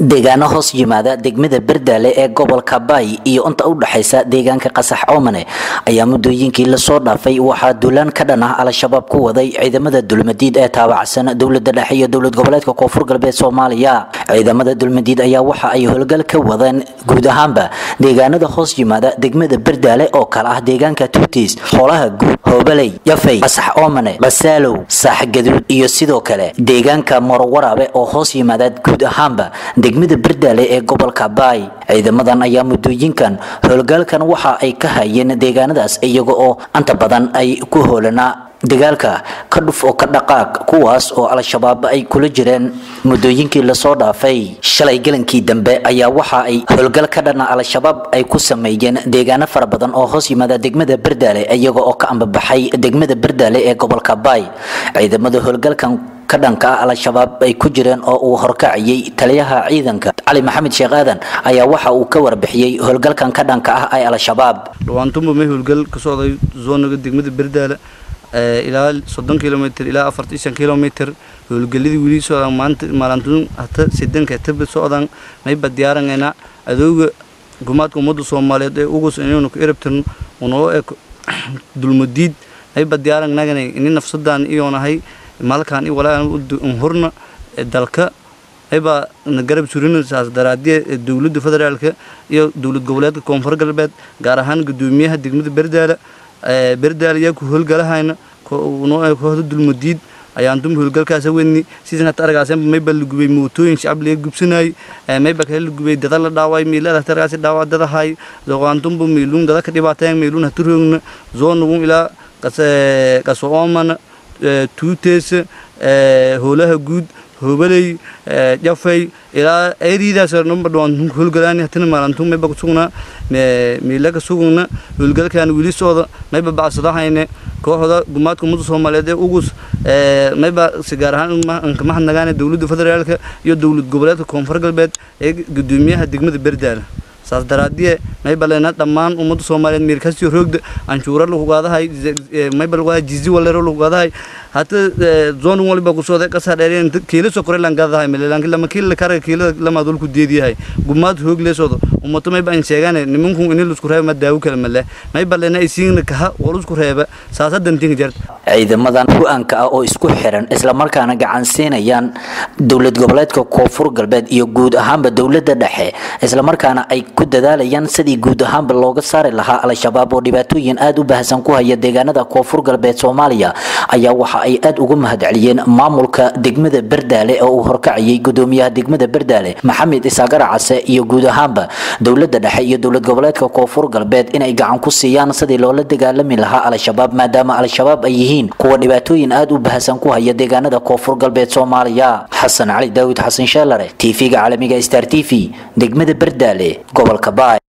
deegaano hoos yimaada degmada berdaale ee gobolka baay iyo inta u dhexaysa deegaanka qasax oomane ayaa muddooyinkii lasoo dhaafay waxaa duulaan ka dhan ah al-shabaab ku waday ciidamada dulmadiid ee taabacsan dowlada dhexe iyo dowlad goboleedka koonfur galbeed soomaaliya ciidamada dulmadiid ayaa waxa ay howlgal ka wadeen guud ahaanba deegaanada hoos yimaada degmada berdaale oo kale ah deegaanka tuutis xoolaha guud hoobaley yafay qasax oomane basaalow saaxgaduud iyo sidoo kale deegaanka morowaraabe oo hoos yimaada guud ahaanba degmada berdaale ee gobolka baay ciidamadan ayaa muddooyinkan howlgalkan waxa ay ka hayeen deegaanadaas iyaga oo anta badan ay ku hoolanaa dagaalka ka dhuf oo ka dhaqaaq kuwaas oo al-shabaab ay kula jireen muddooyinkii lasoo dhaafay shalay galankii dambe ayaa waxa ay howlgal ka dhana al-shabaab ay ku sameeyeen deegaano fara badan oo hoos yimaada degmada berdaale iyaga oo ka ambabaxay degmada berdaale ee gobolka baay ciidamada howlgalkan ka dhanka ah al-shabaab ay ku jireen oo uu horkacayay taliyaha ciidanka cali maxamed sheekh aadan ayaa waxa uu ka warbixiyey howlgalkan ka dhanka ah ee al-shabaab dhawaantumba may howlgal ka socday zoonaga degmada berdaale ilaa soddon kilomitr ilaa afartan shan kilomitr howlgeladii weli socdaan maanta maalintuun hata sidanka taba socdaan mayba diyaaranayna adooga gumaadka ummadda soomaaliyeed ee ugus inaynu ka erabtirno unoo eg dulmadiid mayba diyaaranagana ini nafsadaan iyoonahay malkaan i walaa horna dalka mayba na garab surina saas daraadiye dowladda federaalka iyo dowlad goboleedka koonfur galbeed gaar ahaan gudoomiyaha degmada berdaale berdaal ayaa ku howlgalahayna noo kooxda dulmadiid ayaan dum howlgalkaasa wedni sidan hata argaasan mayba la gubay mootooyin shacab laga gubsanay mayba kale la gubay dada la dhaaway miilada hata argaasi dhaawac dadahay zoqaantumbu miilun dada ka dhibaateen miilun hata roogna zoonugun ilaa qaso oomana tuutees howlaha guud hobaley jafay ilaa eeridaas numba dhawaan howlgalaani hatana maalantu mayba kusugna miila ka sugna howlgalkan wili socda mayba bacsadahayne kooxda gumaadka ummadda soomaaliyeed ee ugus mayba si gaar ahaan kamahadnagaane dowladda federaalka iyo dowlad goboleedka koonfur galbeed ee gudoomiyaha degmada berdaale saas daraadiye mayba leena dhammaan ummadda soomaaliyeed meelkasiyo roogda anshuura lahugaadahay mayba lagugaadahay jizi walero lahugaadahay hata zoon waliba kusooda qasaa dheereen kiila soo korelan gaadahay melelanki lama kiila karaga kiila lama dul ku deediyahay gumaad hoog leesoodo ummato mayba an sheegaane nimanku ini lusku reeba ma daawo kale male mayba leena isiigna kaha wal isku reeba saasa dantinga jarta ciidamadan hu-aanka ah oo isku xiran islamarkaana gacan siinayaan dowlad goboleedka koonfur galbeed iyo guud ahaanba dowladda dhexe islamarkaana ay ku dadaalayaan sidii guud ahaanba looga saari lahaa al-shabaab oo dhibaatooyin aada u baahsan ku haya deegaanada koonfur galbeed soomaaliya ayaa waxa ay aada ugu mahadceliyeen maamulka degmada berdaale oo uu horkacayay gudoomiyaha degmada berdaale maxamed isaagara case iyo guud ahaanba dowladda dhexe iyo dowlad goboleedka koonfur galbeed inay gacan ku siiyaan sidii loola dagaalami lahaa al-shabaab maadaama al-shabaab ay yihiin kuwa dhibaatooyin aada u baahsan ku haya deegaanada koonfur galbeed soomaaliya xasan cali daawid xasan sheelare tv-ga caalamiga star t v degmada berdaale gobolka baay